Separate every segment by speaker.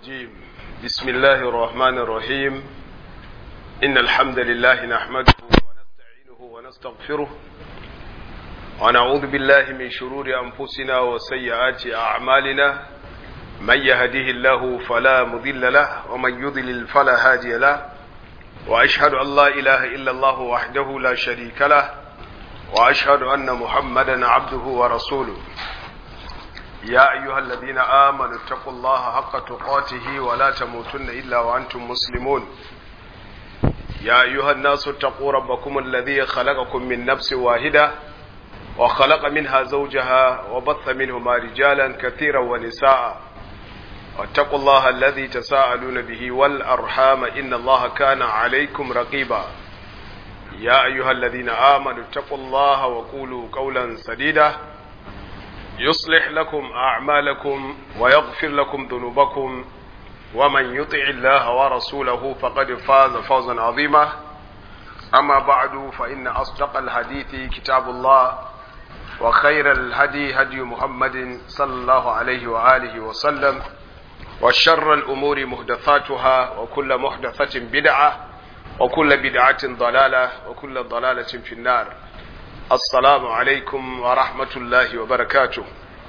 Speaker 1: الرجيم بسم الله الرحمن الرحيم إن الحمد لله نحمده ونستعينه ونستغفره ونعوذ بالله من شرور أنفسنا وسيئات أعمالنا من يهده الله فلا مضل له ومن يضلل فلا هادي له وأشهد أن لا إله إلا الله وحده لا شريك له وأشهد أن محمدا عبده ورسوله يا أيها الذين آمنوا اتقوا الله حق تقاته ولا تموتن إلا وأنتم مسلمون يا أيها الناس اتقوا ربكم الذي خلقكم من نفس واحدة وخلق منها زوجها وبث منهما رجالا كثيرا ونساء واتقوا الله الذي تساءلون به والأرحام إن الله كان عليكم رقيبا يا أيها الذين آمنوا اتقوا الله وقولوا قولا سديدا يصلح لكم أعمالكم ويغفر لكم ذنوبكم ومن يطع الله ورسوله فقد فاز فوزا عظيما أما بعد فإن أصدق الحديث كتاب الله وخير الهدي هدي محمد صلى الله عليه وآله وسلم وشر الأمور محدثاتها وكل محدثة بدعة وكل بدعة ضلالة وكل ضلالة في النار assalamu alaikum wa rahmatullahi wa barakatu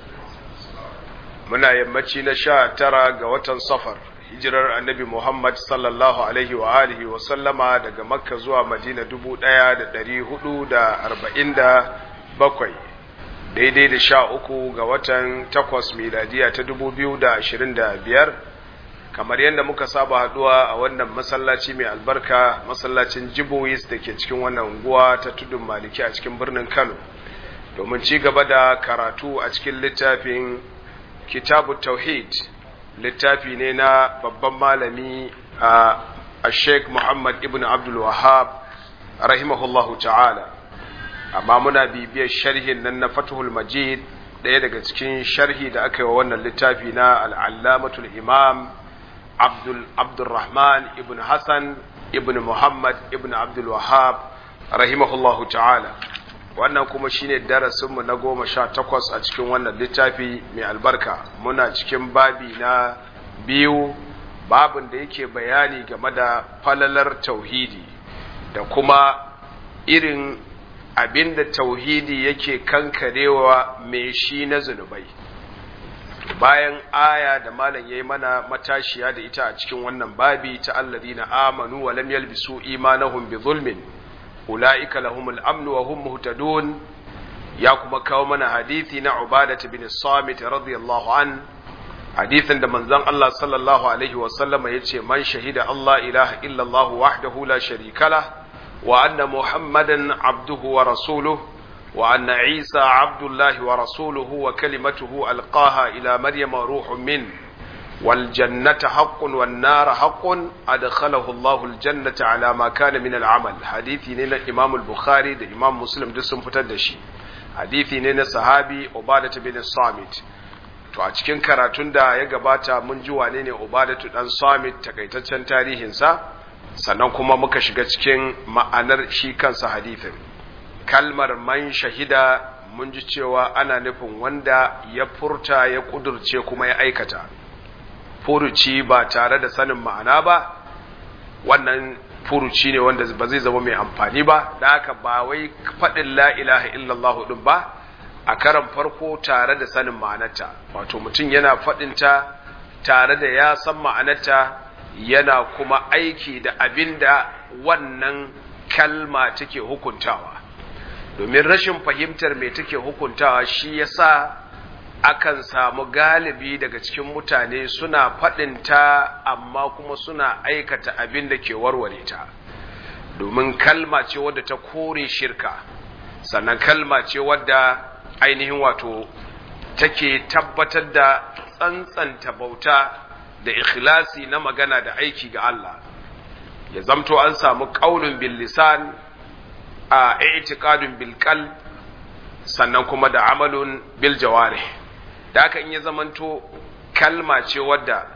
Speaker 1: muna yammaci na sha tara ga watan safar hijirar annabi muhammad sallallahu alaihi wa alihi wa sallama daga makka zuwa madina dubu ɗaya da ɗari hudu da arba'in da bakwai daidai da sha uku ga watan takwas miladiya ta dubu biyu da ashirin da biyar kamar yadda muka saba haduwa a wannan masallaci mai albarka masallacin jibois da ke cikin wannan unguwa ta tudun maliki a cikin birnin kano domin ci gaba da karatu a cikin littafin kitabu tauhid littafi ne na babban malami a sheikh muhammad ibn abdul wahab rahimahullahu ta'ala amma muna bibiyar sharhin nan na fatuhul majid ɗaya daga cikin sharhi da aka yi wa wannan littafi na al'allamatul imam Abdul Abdulrahman ibn Hassan ibn Muhammad ibn Abdul Wahab rahimahullahu ta'ala wannan kuma shine darasinmu na goma sha takwas a cikin wannan littafi mai albarka muna cikin babi na biyu babin da yake bayani game da falalar tauhidi da kuma irin abinda tauhidi yake kankarewa mai shi na zunubai bayan aya da malam yayi mana matashiya da ita a cikin wannan babi ta alladina amanu wa lam yalbisu imanahum bi zulmin ulaika lahumul amnu wa hum muhtadun ya kuma kawo mana hadisi na ubadah bin samit radiyallahu an hadisin da manzon Allah sallallahu alaihi wa sallama yace man shahida Allah ilaha illa Allah wahdahu la sharika lah wa anna muhammadan abduhu wa rasuluhu وأن عيسى عبد الله ورسوله وكلمته ألقاها إلى مريم روح منه والجنة حق والنار حق أدخله الله الجنة على ما كان من العمل حديثي نينا إمام البخاري ده إمام مسلم ده سنفتدشي حديثي نينا صحابي عبادة بن الصامت to a cikin karatun da ya gabata mun ji wane ne Ubadatu dan Samit takaitaccen tarihinsa sannan kuma muka shiga cikin ma'anar shi kansa hadithin kalmar man shahida mun ji cewa ana nufin wanda ya furta ya kudurce kuma ya aikata furuci ba tare da sanin ma'ana ba wannan furuci ne wanda ba zai zama mai amfani ba da haka ba wai faɗin la ilaha illallah din ba a karan farko tare da sanin ma'anarta wato mutum yana faɗinta tare da ya san ma'anarta yana kuma aiki da abin da wannan kalma take hukuntawa domin rashin fahimtar me take hukuntawa shi yasa akan samu galibi daga cikin mutane suna faɗinta amma kuma suna aikata abin da ke warware ta domin kalma ce wadda ta kore shirka sannan kalma ce wadda ainihin wato take tabbatar da tsantsanta bauta da ikhlasi na magana da aiki ga Allah ya zamto an samu ƙaunin bil lisan a i'tiqadun bil qalb sannan kuma da amalun bil jawarih da haka in ya zamanto kalma ce wadda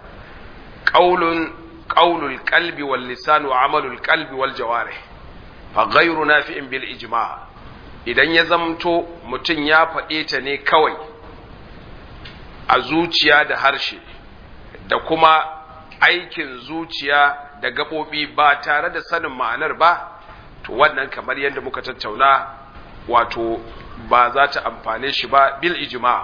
Speaker 1: qaulun qaulul qalbi wal lisan wa amalul qalbi wal jawarih fa ghayru nafi'in bil ijma' idan ya zamanto mutum ya faɗe ta ne kawai a zuciya da harshe da kuma aikin zuciya da gaɓoɓi ba tare da sanin ma'anar ba to wannan kamar yadda muka tattauna wato ba za ta amfane shi ba bil ijma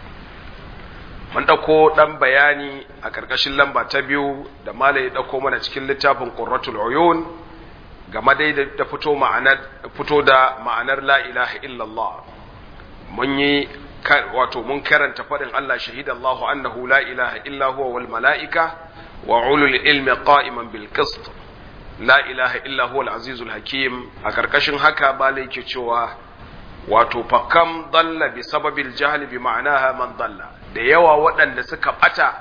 Speaker 1: mun ɗauko ɗan bayani a ƙarƙashin lamba ta biyu da malai ya ɗauko mana cikin littafin qurratul uyun game dai da fito ma'anar fito da ma'anar la ilaha illallah mun yi wato mun karanta faɗin Allah shahidallahu annahu la ilaha illa huwa wal mala'ika wa ulul ilmi qa'iman bil qist la ilaha illa huwa al azizul hakim a karkashin haka balai ke cewa wato fakam dalla bi sababil jahli bi ma'anaha man dalla da yawa waɗanda suka bata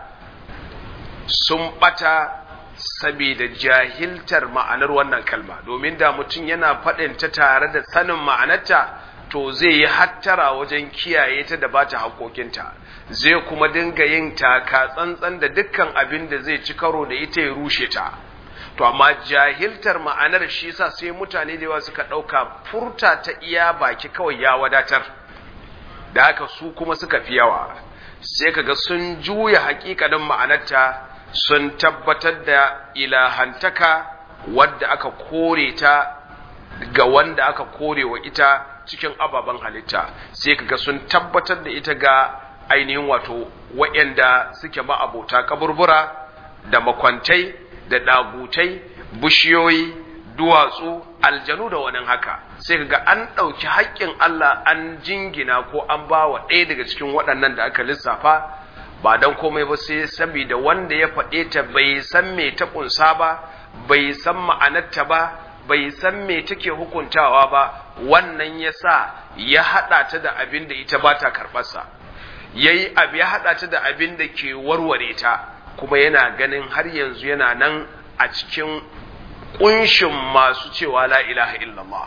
Speaker 1: sun bata saboda jahiltar ma'anar wannan kalma domin da mutum yana faɗin ta tare da sanin ma'anarta to zai yi hattara wajen kiyaye ta da ba ta haƙoƙinta zai kuma dinga yin taka tsantsan da dukkan abin da zai ci karo da ita ya rushe ta to amma jahiltar ma'anar shi sa sai mutane da yawa suka ɗauka furta ta iya baki kawai ya wadatar da haka su kuma suka fi yawa sai kaga sun juya hakikanin ma'anarta sun tabbatar da ilahantaka wadda aka kore ta ga wanda aka kore wa ita cikin ababen halitta sai kaga sun tabbatar da ita ga ainihin wato waɗanda suke ma'abota kaburbura da makwantai da ɗagutai bishiyoyi duwatsu aljanu da wani haka sai kaga an ɗauki haƙƙin Allah an jingina ko an ba wa ɗaya daga cikin waɗannan da aka lissafa ba don komai ba sai saboda wanda ya faɗe ta bai san me ta ƙunsa ba bai san ma'anarta ba bai san me take hukuntawa ba wannan ya sa ya haɗa ta da abin da ita ba ta karɓarsa ya yi abu ya haɗa ta da abin da ke warware ta kuma yana ganin har yanzu yana nan a cikin ƙunshin masu cewa la ilaha illallah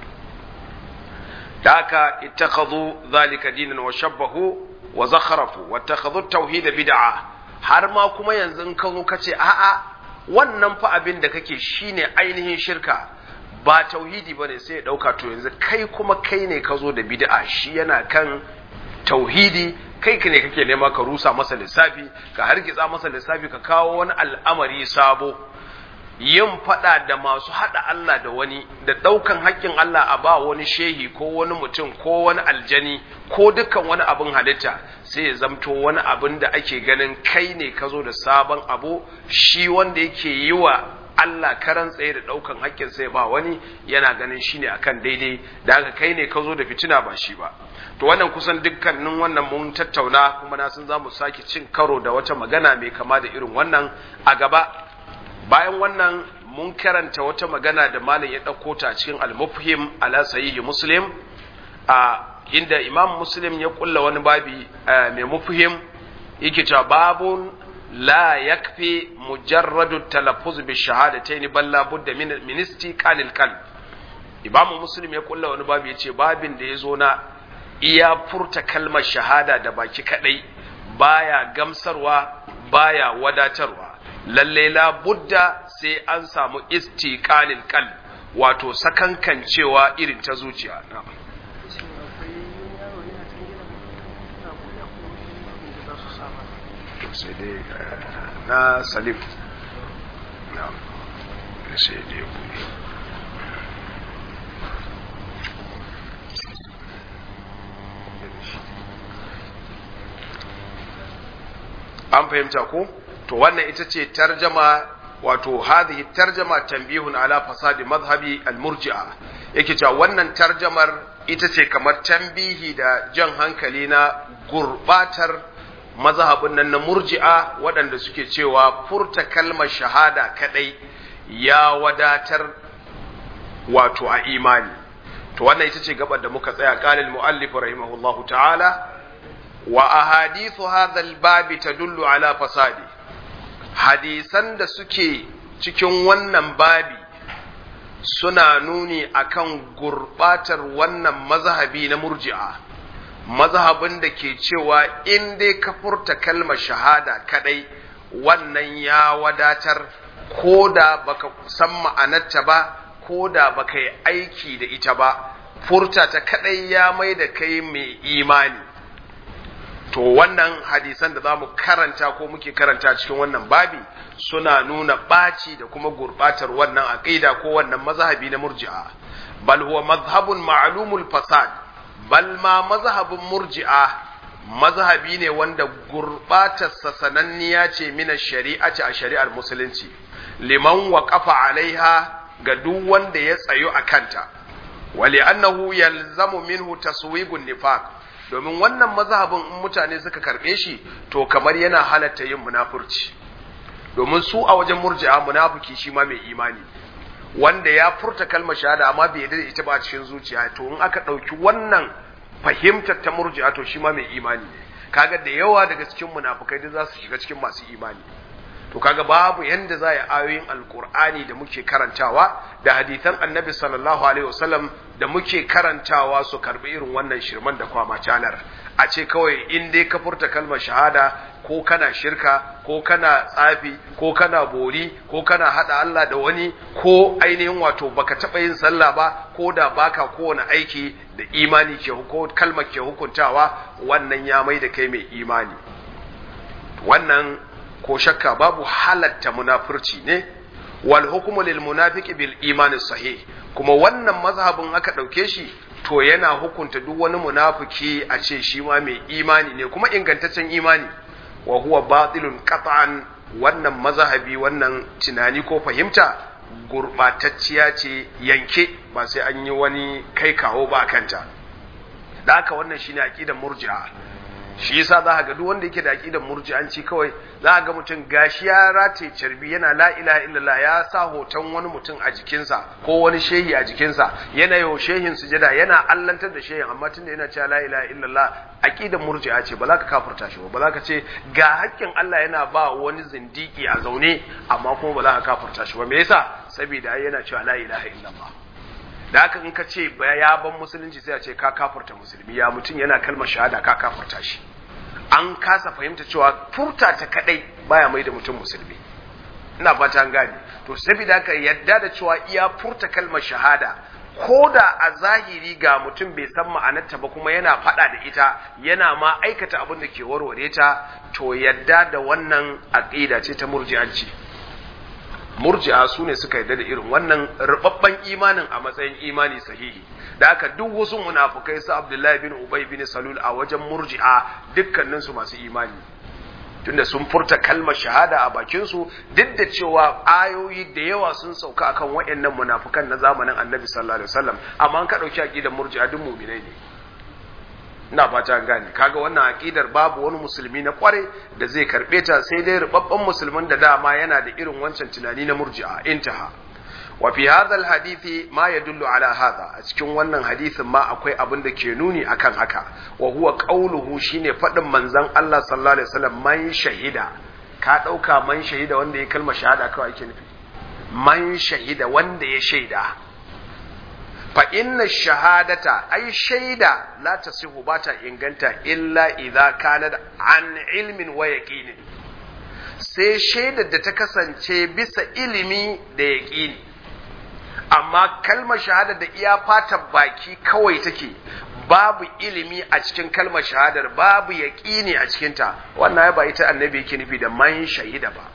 Speaker 1: da haka ittakhadhu zalika dinan wa shabbahu wa zakharafu wa ittakhadhu tauhid bid'a har ma kuma yanzu in ka zo ka ce a'a wannan fa abin da kake shine ainihin shirka ba tauhidi bane sai ya dauka to yanzu kai kuma kai ne ka zo da bid'a shi yana kan tauhidi kai ka ne kake nema ka rusa masa lissafi ka hargitsa masa lissafi ka kawo wani al'amari sabo yin fada da masu hada Allah da wani da daukan haƙƙin Allah a ba wani shehi ko wani mutum ko wani aljani ko dukkan wani abin halitta sai ya zamto wani abin da ake ganin kai ne ka zo da sabon abu shi wanda yake yi wa Allah karan tsaye da daukan haƙƙin sai ba wani yana ganin shine akan daidai da haka kai ne ka zo da fitina ba shi ba to wannan kusan dukkanin wannan mun tattauna kuma na san za mu sake cin karo da wata magana mai kama da irin wannan a gaba bayan wannan mun karanta wata magana da malam ya ɗauko ta cikin al-mufhim ala sahihi muslim a inda imam muslim ya kulla wani babi mai mufhim yake cewa babun la yakfi mujarradu talaffuz bi shahadatayn bal la budda min min istiqalil qalb imam muslim ya kulla wani babi yace babin da yazo na iya furta kalmar shahada da baki kadai baya gamsarwa baya wadatarwa lalle la budda sai an samu istiqalil qalb wato sakankancewa irin ta zuciya sai dai na salim na sai dai buɗe an fahimta ko to wannan ita ce tarjama wato hadhihi tarjama tanbihun ala fasadi madhhabi al-murji'a yake cewa wannan tarjamar ita ce kamar tambihi da jan hankali na gurbatar mazhabin nan na murji'a waɗanda suke cewa furta kalmar shahada kadai ya wadatar wato a imani to wannan ita ce gabar da muka tsaya qalil muallif rahimahullahu ta'ala wa ahadithu hadha al-babi tadullu ala fasadi hadisan da suke cikin wannan babi suna nuni akan gurbatar wannan mazhabi na murji'a mazhabin da ke cewa in dai ka furta kalmar shahada kadai wannan ya wadatar ko da baka san ma'anarta ba ko da baka yi aiki da ita ba furta ta kadai ya mai da kai mai imani to wannan hadisan da zamu karanta ko muke karanta cikin wannan babi suna nuna ɓaci da kuma gurɓatar wannan aqida ko wannan mazhabi na murji'a bal huwa mazhabun ma'lumul fasad bal ma mazhabin murji'a mazhabi ne wanda gurɓatarsa sananniya ce mina shari'ati a shari'ar musulunci liman waqafa alaiha ga duk wanda ya tsayo a kanta wali annahu yalzamu minhu taswigun nifaq domin wannan mazhabin in mutane suka karbe shi to kamar yana halatta yin munafurci domin su a wajen murji'a munafiki shi ma mai imani wanda ya furta kalmar shahada amma bai yarda da ita ba a cikin zuciya to in aka ɗauki wannan fahimtar ta murji'a to shi ma mai imani ne kaga da yawa daga cikin munafukai duk za su shiga cikin masu imani to kaga babu yanda za yi ayoyin alkur'ani da muke karantawa da hadisan annabi sallallahu alaihi wasallam da muke karantawa su karbi irin wannan shirman da kwama canar a ce kawai in dai ka furta kalmar shahada ko kana shirka ko kana tsafi ko kana bori ko kana hada Allah da wani ko ainihin wato baka taba yin sallah ba ko da baka kowane aiki da imani ke ko kalmar ke hukuntawa wannan ya mai da kai mai imani wannan ko shakka babu halatta munafurci ne wal hukmu lil munafiqi bil imani sahih kuma wannan mazhabin aka dauke shi to yana hukunta duk wani munafiki a ce shi ma mai imani ne kuma ingantaccen imani wa huwa batilun qat'an wannan mazhabi wannan tunani ko fahimta gurbatacciya ce yanke ba sai an yi wani kai kawo ba kanta da haka wannan shine aqidar murji'a shi yasa za ka ga duk wanda yake da aqidar murji'anci kawai za ka ga mutum gashi ya rataye carbi yana la ilaha illallah ya sa hoton wani mutum a jikinsa ko wani shehi a jikinsa yana yau shehin sujada yana allantar da shehin amma tunda yana cewa la ilaha illallah aqidar murji'a ce ba za ka kafirta shi ba za ka ce ga haƙƙin Allah yana ba wani zindiki a zaune amma kuma ba za ka kafirta shi ba me yasa saboda yana cewa la ilaha illallah da haka in ka ce ya ban musulunci sai a ce ka kafurta musulmi ya mutum yana kalmar shahada ka kafurta shi an kasa fahimta cewa furta ta kadai baya mai da mutum musulmi ina fata an gane to saboda haka yadda da cewa iya furta kalmar shahada ko da a zahiri ga mutum bai san ma'anarta ba kuma yana faɗa da ita yana ma aikata abin da ke warware ta to yadda da wannan aqida ce ta murji'anci murji'a su ne suka yarda da irin wannan rubabban imanin a matsayin imani sahihi da haka duk wasu munafukai su Abdullahi bin Ubay bin Salul a wajen murji'a dukkanin su masu imani tunda sun furta kalmar shahada a bakin su duk da cewa ayoyi da yawa sun sauka akan waɗannan munafukan na zamanin Annabi sallallahu alaihi wasallam amma an ka dauki aqidar murji'a duk mu'minai ne ina fata an gane kaga wannan aqidar babu wani musulmi na kware da zai karbe ta sai dai rubabban musulmin da dama yana da irin wancan tunani na murji'a intaha wa fi hadha alhadithi ma yadullu ala hadha a cikin wannan hadisin ma akwai abin da ke nuni akan haka wa huwa qawluhu shine fadin manzon Allah sallallahu alaihi wasallam man shahida ka dauka man shahida wanda ya kalma shahada kawai ake nufi man shahida wanda ya shaida fa inna shahadata ai shaida la tasihu ba ta inganta illa idza kana an ilmin wa yaqinin sai shaidar da ta kasance bisa ilimi da yaqini amma kalmar shahada da iya fatan baki kawai take babu ilimi a cikin kalmar shahadar babu yaqini a cikinta wannan ya ba ita annabi yake nufi da man shahida ba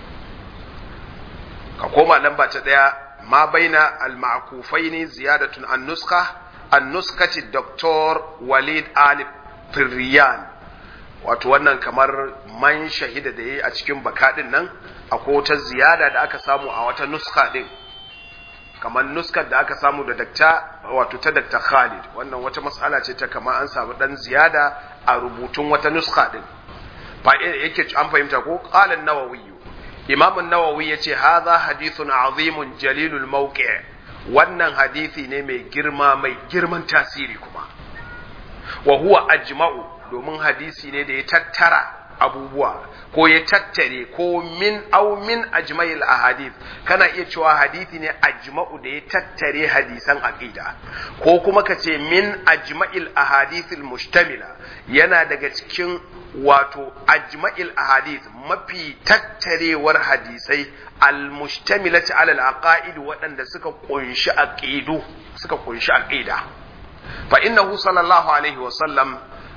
Speaker 1: ka koma lamba ta daya ما بين المعكوفين زيادة النسخة النسخة الدكتور وليد آل فريان wato wannan kamar man shahida da yayi a cikin bakaɗin nan akwai wata ziyada da aka samu a wata nuska din kamar nuskar da aka samu da dakta wato ta dakta Khalid wannan wata mas'ala ce ta kamar an samu dan ziyada a rubutun wata nuska din fa yake an fahimta ko qala an-nawawi imam nawawi ya ce haza hadithun azimun jalilul mawqi' wannan hadisi ne mai girma mai girman tasiri kuma wa huwa ajma'u domin hadisi ne da ya tattara abubuwa ko ya tattare ko min au min ajma'il ahadith kana iya cewa hadisi ne ajma'u da ya tattare hadisan aqida ko kuma ka ce min ajma'il ahadithil mustamila yana daga cikin wato ajma'il ahadith mafi tattarewar hadisai almustamilati ala alaqaid waɗanda suka kunshi aqidu suka kunshi aqida fa innahu sallallahu alaihi wa sallam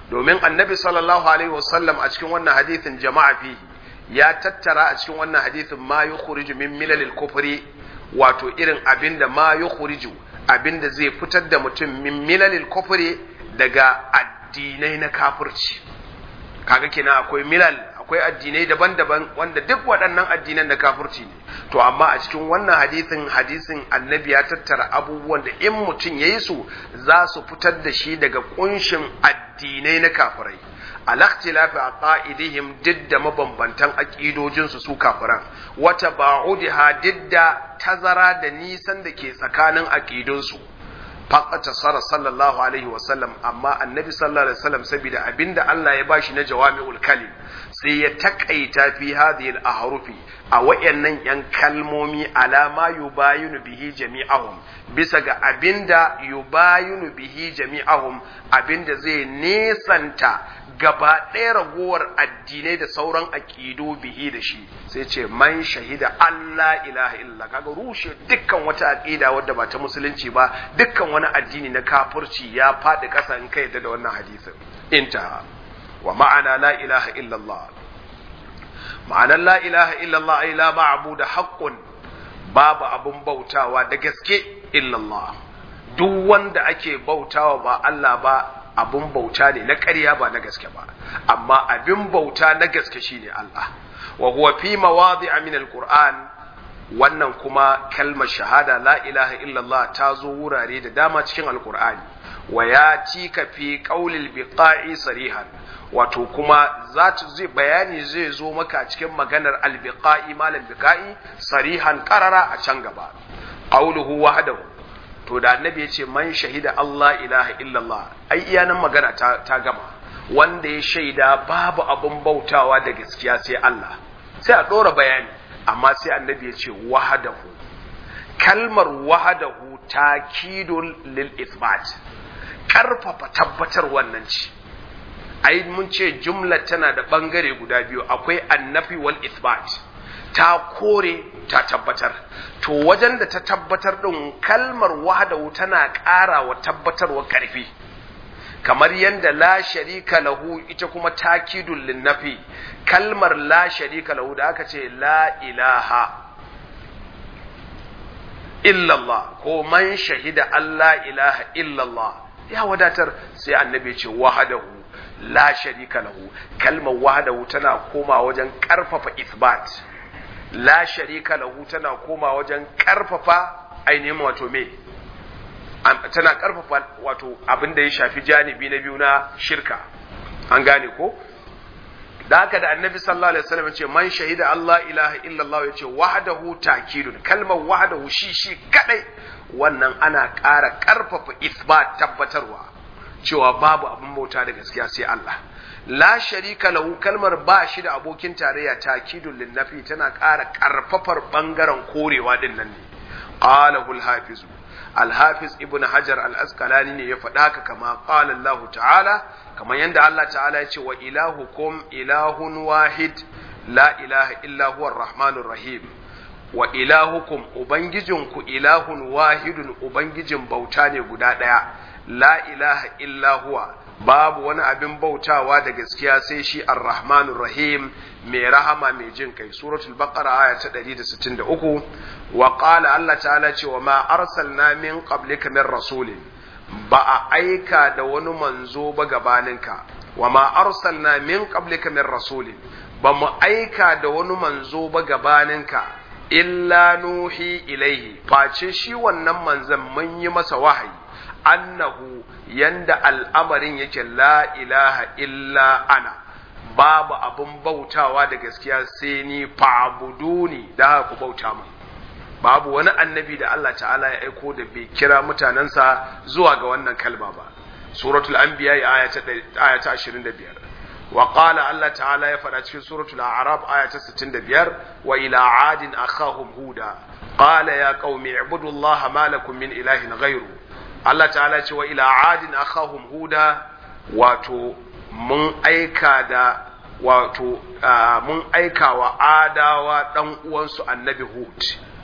Speaker 1: domin annabi sallallahu alaihi wasallam a cikin wannan hadithin jama'a fihi ya tattara a cikin wannan hadithin ma yukhriju min milalil kufri wato irin abinda ma yukhriju abinda zai fitar da mutum min milalil kufri daga addinai na kafirci kaga kenan akwai milal akwai addinai daban-daban wanda duk waɗannan addinan na kafirci ne to amma a cikin wannan hadisin hadisin annabi ya tattara abubuwan da in mutum ya yi su za su fitar da shi daga kunshin addinai na kafirai alaktilafi a ƙa'idihim duk da mabambantan aƙidojinsu su kafiran wata ba'udiha duk da tazara da nisan da ke tsakanin aƙidunsu faƙata sara sallallahu alaihi wasallam amma annabi sallallahu alaihi wasallam saboda abinda Allah ya bashi na jawami'ul kalim sai ya takaita fi hadhihi al-ahrufi a wayannan yan kalmomi alama yubayinu bihi jami'ahum bisa ga abinda yubayinu bihi jami'ahum abinda zai nesanta gaba ɗaya ragowar addinai da sauran aƙido bihi da shi sai ce man shahida Allah ilaha illa kaga rushe dukkan wata aƙida wadda ba ta musulunci ba dukkan wani addini na kafirci ya faɗi ƙasa in ka yadda da wannan hadisin intaha wa ma'ana la ilaha illallah ma'anar la ilaha illallah ay la ma'budu haqqun babu abun bautawa da gaske illallah duk wanda ake bautawa ba Allah ba abun bauta ne na ƙarya ba na gaske ba amma abin bauta na gaske shine Allah wa huwa fi mawadi'a min alquran wannan kuma kalmar shahada la ilaha illallah ta zo wurare da dama cikin alqur'ani wa ya ka fi qaulil biqa'i sarihan wato kuma za ta zai bayani zai zo maka cikin maganar albiqa'i malam biqa'i sarihan qarara a can gaba qauluhu wahdahu to da annabi ya ce man shahida Allah ilaha illallah ai iya nan magana ta, ta gama wanda ya shaida babu abun bautawa da gaskiya sai Allah sai a ɗora bayani amma sai annabi ya ce wahadahu kalmar wahadahu takidun lil ithbat karfafa tabbatar wannan ce ai mun ce jumla tana da bangare guda biyu akwai annafi wal ithbat ta kore ta tabbatar to wajen da ta tabbatar din kalmar wahdahu tana ƙara wa tabbatarwa ƙarfi kamar yadda la sharika lahu ita kuma takidul linnafi kalmar la sharika lahu da aka ce la ilaha illallah ko man shahida Allah ilaha illallah ya wadatar sai annabi ce wahadahu la sharika lahu kalmar wahdahu tana koma wajen ƙarfafa isbat la sharika lahu tana koma wajen karfafa ainihin wato me tana karfafa wato abin da ya shafi janibi na biyu na shirka an gane ko da haka da annabi sallallahu alaihi wasallam ce man shahida Allah ilaha illallah yace wahdahu takidun kalmar wahdahu shi shi kadai wannan ana ƙara karfafa isbat tabbatarwa cewa babu abin bauta da gaskiya sai Allah la sharika lahu kalmar ba shi da abokin tarayya takidun linnafi tana ƙara ƙarfafar ɓangaren korewa din nan ne qalahu al-hafiz al-hafiz ibn hajar al-asqalani ne ya faɗa haka kama qala Allah ta'ala kamar yanda Allah ta'ala ya ce wa ilahukum ilahun wahid la ilaha illa huwa ar-rahmanur rahim wa ilahukum ubangijinku ilahun wahidun ubangijin bauta ne guda ɗaya la ilaha illa huwa babu wani abin bautawa da gaskiya sai shi ar-rahmanur rahim mai rahama mai jin kai suratul baqara aya ta 163 wa qala Allah ta'ala ce wa ma arsalna min qablika min rasulin ba a aika da wani manzo ba gabaninka wa ma arsalna min qablika min rasulin ba mu aika da wani manzo ba gabaninka illa nuhi ilaihi face shi wannan manzon mun yi masa wahayi annahu yanda al'amarin yake la ilaha illa ana babu abin bautawa da gaskiya sai ni fa'buduni da haka ku bauta min babu wani annabi da Allah ta'ala ya aiko da bai kira mutanensa zuwa ga wannan kalma ba suratul anbiya aya ta aya ta 25 wa qala Allah ta'ala ya faɗa cikin suratul a'raf aya ta 65 wa ila adin akhahum huda qala ya qaumi ibudullaha ma lakum min ilahin ghayru Allah ta'ala ce wa ila adin akhahum huda wato mun aika da wato mun aika wa adawa dan uwansu annabi hud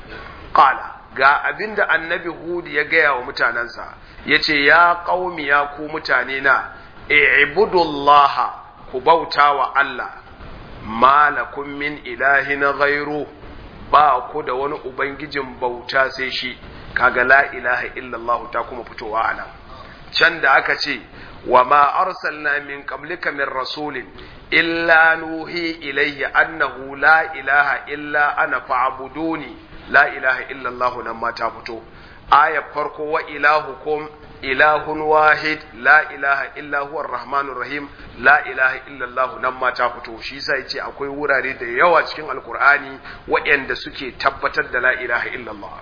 Speaker 1: qala ga abinda annabi hud ya gaya wa mutanansa yace ya qaumi ya ku mutane na i'budullaha ku bauta wa Allah malakum min ilahin ghairu ba ku da wani ubangijin bauta sai shi kaga la ilaha illallah ta kuma fitowa anan can da aka ce wa ma arsalna min qablika min rasulin illa nuhi ilayhi annahu la ilaha illa ana fa'buduni la ilaha illallah nan ma ta fito aya farko wa ilahukum ilahun wahid la ilaha illa huwa rahmanur rahim la ilaha illallah nan ma ta fito shi yasa yace akwai wurare da yawa cikin alkur'ani waɗanda suke tabbatar da la ilaha illallah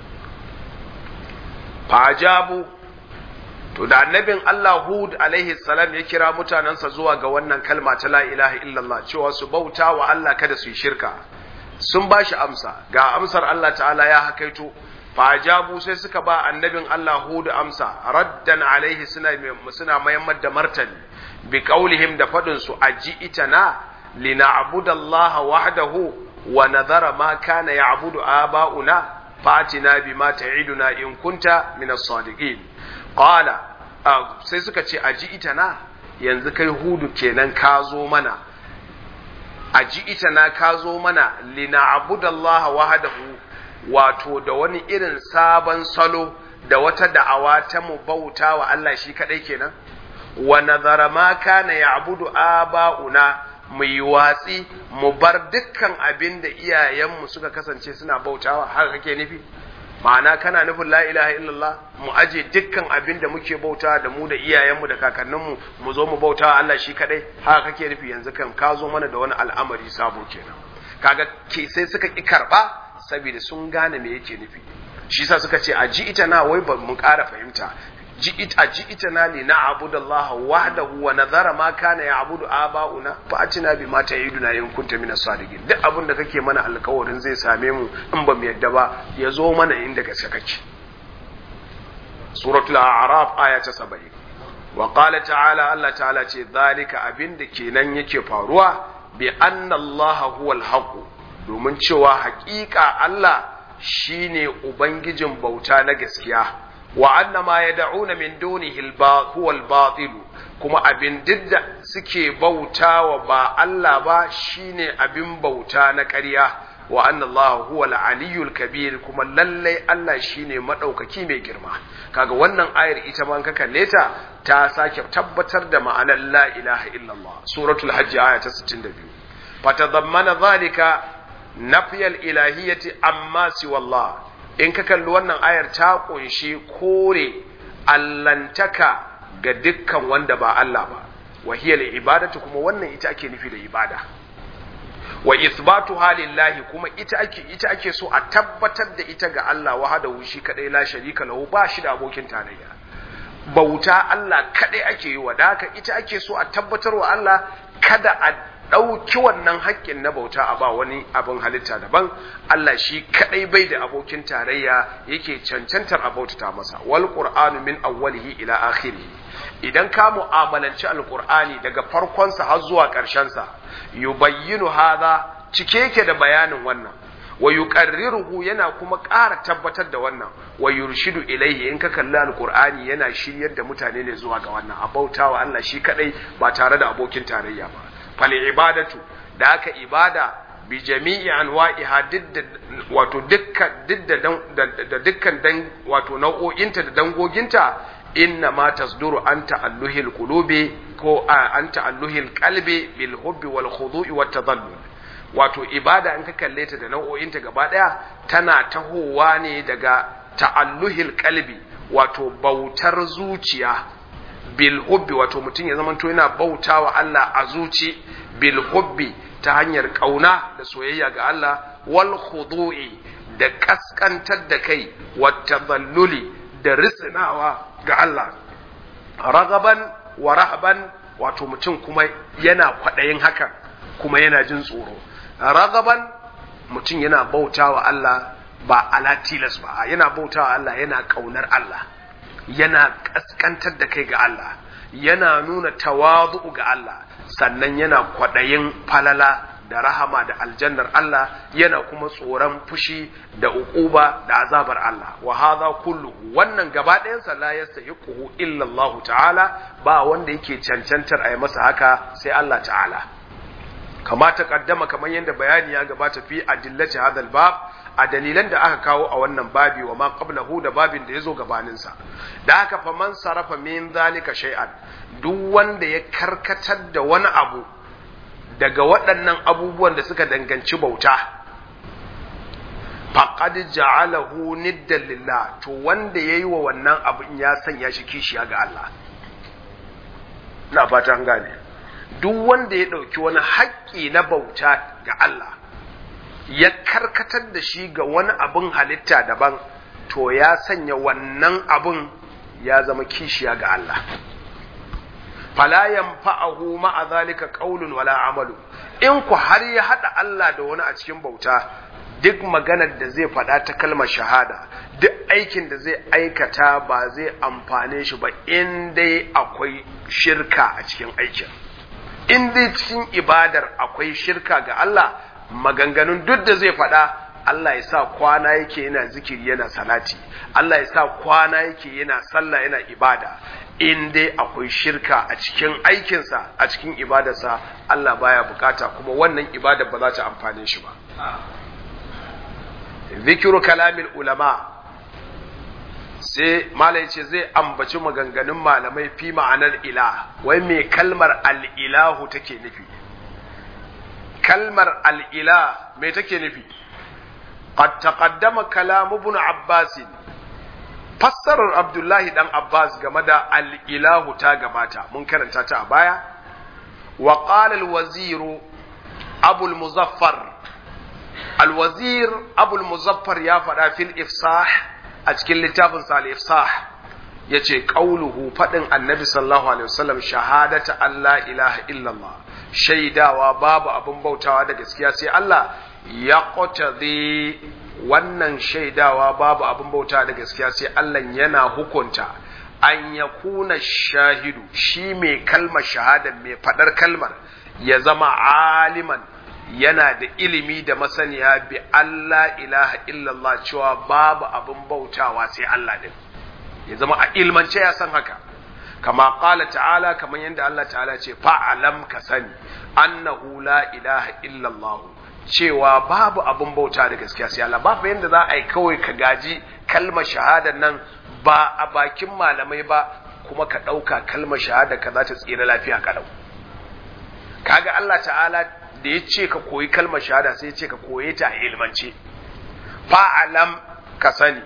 Speaker 1: fajabu to da annabin Allah Hud alaihi salam ya kira mutanensa zuwa ga wannan kalma ta la ilaha illallah cewa su bauta wa Allah kada su yi shirka sun ba shi amsa ga amsar Allah ta'ala ya hakaito fajabu sai suka ba annabin Allah Hud amsa raddan alaihi suna suna mayammar da martani bi qaulihim da fadin su aji itana lina'budallaha wahdahu wa nadhara ma kana ya'budu aba'una fatina bima ta'iduna in kunta min as-sadiqin qala sai suka ce aji itana yanzu kai hudu kenan ka zo mana aji itana ka zo mana lina'budallaha wahdahu wato da wani irin sabon salo da wata da'awa ta mu bauta wa Allah shi kadai kenan wa nazara ma kana ya'budu aba'una mu yi watsi mu bar dukkan abin da iyayenmu suka kasance suna bautawa haka kake nufi ma'ana kana nufin la ilaha illallah mu aje dukkan abin da muke bauta da mu da iyayenmu da kakanninmu mu zo mu bauta Allah shi kadai haka kake nufi yanzu kan ka zo mana da wani al'amari sabo kenan kaga ke sai suka ki karba saboda sun gane me yake nufi shi yasa suka ce a ji ita na wai ba mu ƙara fahimta ji ita ji ita na li na'budallaha wahdahu wa nadhara ma kana ya'budu aba'una fa atina bima ta'iduna in kunta minas sadiqin duk abin da kake mana alƙawarin zai same mu in ba mu yadda ba ya zo mana inda gaske kake suratul a'raf aya ta 70 wa qala ta'ala Allah ta'ala ce zalika abin da kenan yake faruwa bi anna Allah huwal haqq domin cewa haƙiƙa Allah shine ubangijin bauta na gaskiya wa anna ma yad'una min dunihi huwa al-batil kuma abin didda suke bautawa ba Allah ba shine abin bauta na ƙarya wa anna Allah huwa al-aliyyul kabir kuma lalle Allah shine madaukaki mai girma kaga wannan ayar ita ma ka kalle ta ta sake tabbatar da ma'anar la ilaha illallah suratul hajj aya ta 62 fatadammana zalika nafiyal ilahiyyati amma siwallah in ka kalli wannan ayar ta kunshi kore allantaka ga dukkan wanda ba Allah ba wa hiya ibadatu kuma wannan ita ake nufi da ibada wa isbatu halillahi kuma ita ake ita ake so a tabbatar da ita ga Allah wahdahu shi kadai la sharika lahu ba shi da abokin tarayya bauta Allah kadai ake yi wa haka ita ake so a tabbatar wa Allah kada a ɗauki wannan haƙƙin na bauta a ba wani abin halitta daban Allah shi kaɗai bai da abokin tarayya yake cancantar a bautata masa wal qur'anu min awwalihi ila akhirih idan ka mu'amalanci alqur'ani daga farkonsa har zuwa ƙarshensa yubayyinu hadha cike yake da bayanin wannan wa yuqarriruhu yana kuma ƙara tabbatar da wannan wa yurshidu ilaihi in ka kalli alqur'ani yana shiryar da mutane ne zuwa ga wannan a bautawa Allah shi kaɗai ba tare da abokin tarayya ba fal'ibadatu da aka ibada bi jami'i anwa'iha wato da dukkan dan wato nau'o'inta da dangoginta inna ma tasduru an ta'alluhil qulubi ko an ta'alluhil qalbi bil hubbi wal khudu'i wat tadallul wato ibada in ka kalle ta da nau'o'inta gaba daya tana tahowa ne daga ta'alluhil qalbi wato bautar zuciya bil hubbi wato mutum ya zamanto yana bautawa Allah a zuci bil hubbi ta hanyar kauna da soyayya ga Allah wal khudu'i da kaskantar da kai wat tadalluli da risnawa ga Allah ragaban wa rahban wato mutum kuma yana kwadayin hakan kuma yana jin tsoro ragaban mutum yana bautawa Allah ba ala tilas ba yana bautawa Allah yana kaunar Allah yana ƙasƙantar da kai ga Allah yana nuna tawazu ga Allah sannan yana kwaɗayin falala da rahama da aljannar Allah yana kuma tsoron fushi da uquba da azabar Allah wa hadha kullu wannan gaba ɗayan sa la yastahiquhu illa Allah ta'ala ba wanda yake cancantar a yi masa haka sai Allah ta'ala kama ta kaddama kamar yadda bayani ya gabata fi adillati hadal bab a dalilan da aka kawo a wannan babi wa ma qablahu da babin da yazo gabanin sa da haka fa man sarafa min zalika shay'an duk wanda ya karkatar da wani abu daga waɗannan abubuwan da suka danganci bauta faqad ja'alahu niddan lillah to wanda yayi wa wannan abin ya sanya shi kishiya ga Allah ina fata an gane duk wanda ya ɗauki wani haƙƙi na bauta ga Allah ya karkatar da shi ga wani abin halitta daban to ya sanya wannan abin ya zama kishiya ga Allah fala yanfa'ahu ma'a zalika qaulun wala amalu in ku har ya hada Allah da wani a cikin bauta duk maganar da zai faɗa ta kalmar shahada duk aikin da zai aikata ba zai amfane shi ba in dai akwai shirka a cikin aikin in dai cikin ibadar akwai shirka ga Allah maganganun duk da zai faɗa Allah ya sa kwana yake yana zikiri yana salati Allah ya sa kwana yake yana sallah yana ibada in dai akwai shirka a cikin aikinsa a cikin ibadarsa Allah baya bukata kuma wannan ibadar ba za ta amfane shi ba zikiru kalamil ulama sai malai ce zai ambaci maganganun malamai fi ma'anar ila wai me kalmar al'ilahu take nufi kalmar al'ila me take nufi qad taqaddama kalam ibn abbas fassarar abdullahi dan abbas game da al'ilahu ta gabata mun karanta ta a baya wa qala al-wazir abu al-muzaffar al-wazir abu al-muzaffar ya faɗa fil ifsah a cikin littafin sa al-ifsah yace qauluhu fadin annabi sallallahu alaihi wasallam shahadata Allah ilaha illallah shaidawa babu abin bautawa da gaskiya sai Allah ya qatadi wannan shaidawa babu abin bautawa da gaskiya sai Allah yana hukunta an yakuna shahidu shi mai kalmar shahada mai fadar kalmar ya zama aliman yana da ilimi da masaniya bi Allah ilaha illallah cewa babu abin bautawa sai Allah din ya zama a ilmance ya san haka kama qala ta'ala kamar yadda Allah ta'ala ce fa'alam ka sani annahu la ilaha illallah cewa babu abin bauta da gaskiya sai Allah babu yanda za a yi kawai ka gaji kalmar shahada nan ba a bakin malamai ba kuma ka ɗauka kalmar shahada ka za ta tsira lafiya kalau kaga Allah ta'ala da ya ce ka koyi kalmar shahada sai ya ce ka koye ta a ilmance fa'alam ka sani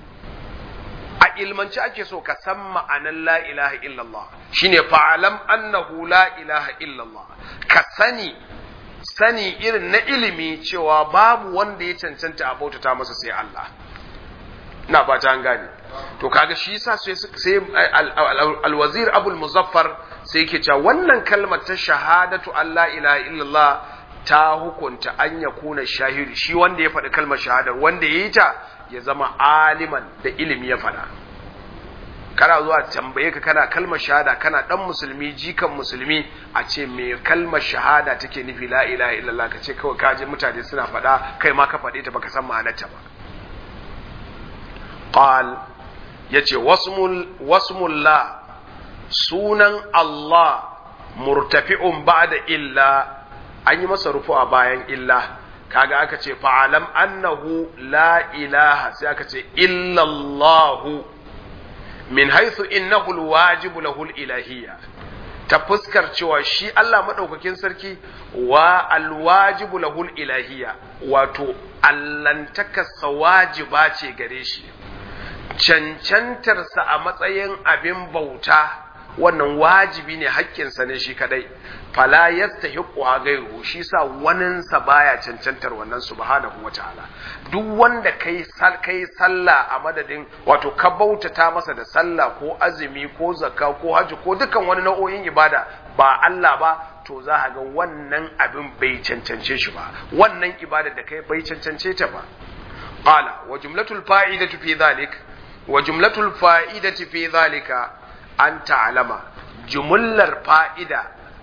Speaker 1: a ilmance ake so ka san ma'anan la ilaha illallah shine fa'alam annahu la ilaha illallah ka sani sani irin na ilimi cewa babu wanda ya cancanta a bautata masa sai Allah na fata an gane to kaga shi yasa sai alwazir abul muzaffar sai yake cewa wannan kalmar ta shahadatu Allah ilaha illallah ta hukunta an ya kuna shahidi shi wanda ya faɗi kalmar shahadar wanda ya yi ta ya zama aliman da ilimi ya faɗa kana zuwa tambaye ka kana kalmar shahada kana dan musulmi jikan musulmi a ce me kalmar shahada take nufi la ilaha illallah ka ce kawai kaje mutane suna faɗa kai ma ka faɗe ta baka san ma'anarta ba qal yace wasmul wasmullah sunan Allah murtafi'un ba'da illa an yi masa rufu a bayan illa kaga aka ce fa'alam annahu la ilaha sai aka ce illallahu min haithu innahu alwajibu lahu ilahiyya ta fuskar cewa shi Allah madaukakin sarki wa alwajibu lahu ilahiyya wato allantakarsa wajiba ce gare shi cancantarsa a matsayin abin bauta wannan wajibi ne haƙƙinsa ne shi kadai fala yastahiqu ghayruhu shi sa waninsa baya cancantar wannan subhanahu wataala duk wanda kai sal kai sallah a madadin wato ka bautata masa da sallah ko azumi ko zakka ko haji ko dukan wani nau'o'in ibada ba Allah ba to za ka ga wannan abin bai cancance shi ba wannan ibada da kai bai cancance ta ba qala wa jumlatul fa'idatu fi dhalik wa jumlatul fa'idati fi dhalika an ta'lama jumullar fa'ida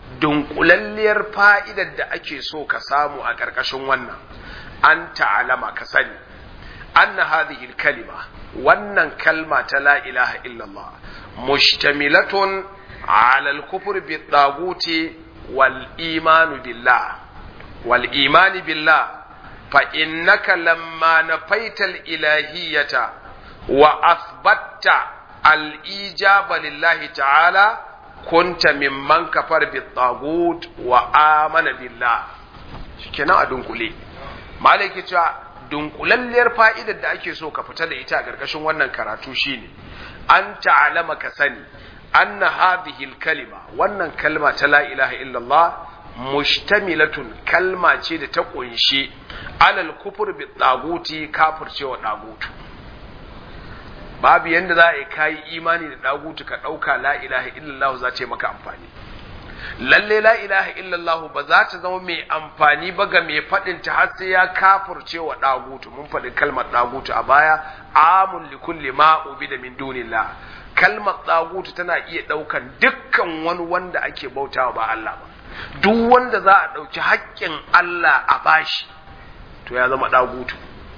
Speaker 1: dunkulalliyar fa'idar da ake so ka samu a ƙarƙashin wannan an ta'alama ka sani anna hadhihi kalima wannan kalma ta la ilaha illallah mushtamilatun ala al-kufr bi taguti wal imanu billah wal imani billah fa innaka lamma nafaita al-ilahiyyata wa athbatta al-ijaba lillahi ta'ala kunta mimman kafar bi tagut wa amana billah shikenan a dunkule malaki cewa dunkulalliyar fa'idar da ake so ka fita da ita a ƙarƙashin wannan karatu shine an ta'alama ka sani anna hadhihi kalima wannan kalma ta la ilaha illallah mushtamilatun kalma ce da ta kunshi alal kufur bi taguti kafircewa dagutu babu yanda za a yi kayi imani da dagutu ka ɗauka la ilaha illallah za ta yi maka amfani lalle la ilaha illallah ba za ta zama mai amfani ba ga mai faɗin ta har sai ya kafurce wa dagutu mun faɗi kalmar dagutu a baya amun li kulli ma ubida min dunillah kalmar dagutu tana iya ɗaukan dukkan wani wanda ake bautawa ba Allah ba duk wanda za a ɗauki haƙƙin Allah a bashi to ya zama dagutu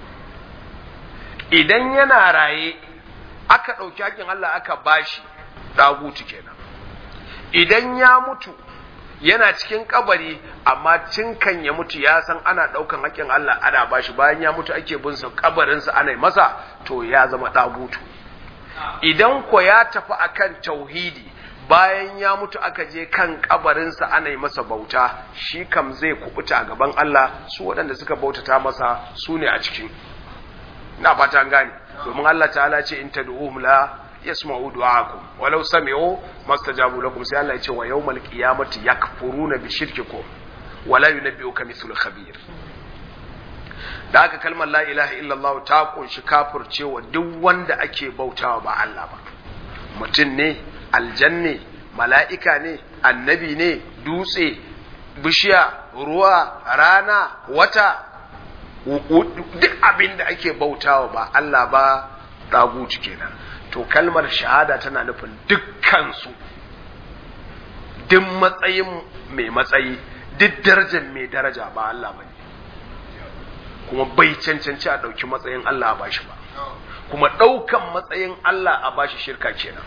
Speaker 1: idan yana raye aka ɗauki haƙƙin Allah aka bashi dagutu kenan idan ya mutu yana cikin kabari amma cinkan ya mutu ya san ana daukan haƙƙin Allah ana bashi bayan ya mutu ake bin sa kabarin sa ana masa to ya zama dagutu idan ko ya tafi akan tauhidi bayan ya mutu aka je kan kabarin sa ana masa bauta shi kam zai kubuta a gaban Allah su waɗanda suka bautata masa su ne a cikin ina fata an gane domin Allah ta'ala ce in tad'uhum la yasma'u du'aakum walau sami'u mastajabu lakum sai Allah ya ce wa yawmal qiyamati yakfuruna bi shirkikum wala yunabbi'uka mithlu khabir da haka kalmar la ilaha illallah ta kunshi kafircewa duk wanda ake bautawa ba Allah ba mutum ne aljanne mala'ika ne annabi ne dutse bishiya ruwa rana wata duk abin da ake bautawa ba Allah ba daguci kenan to kalmar shahada tana nufin dukkansu duk matsayin mai matsayi duk darajar mai daraja ba Allah ba ne kuma bai cancanci a ɗauki matsayin Allah a bashi ba kuma ɗaukan matsayin Allah a bashi shirka kenan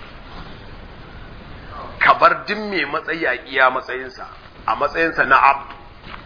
Speaker 1: ka bar duk mai matsayi a iya matsayinsa a matsayinsa na abdu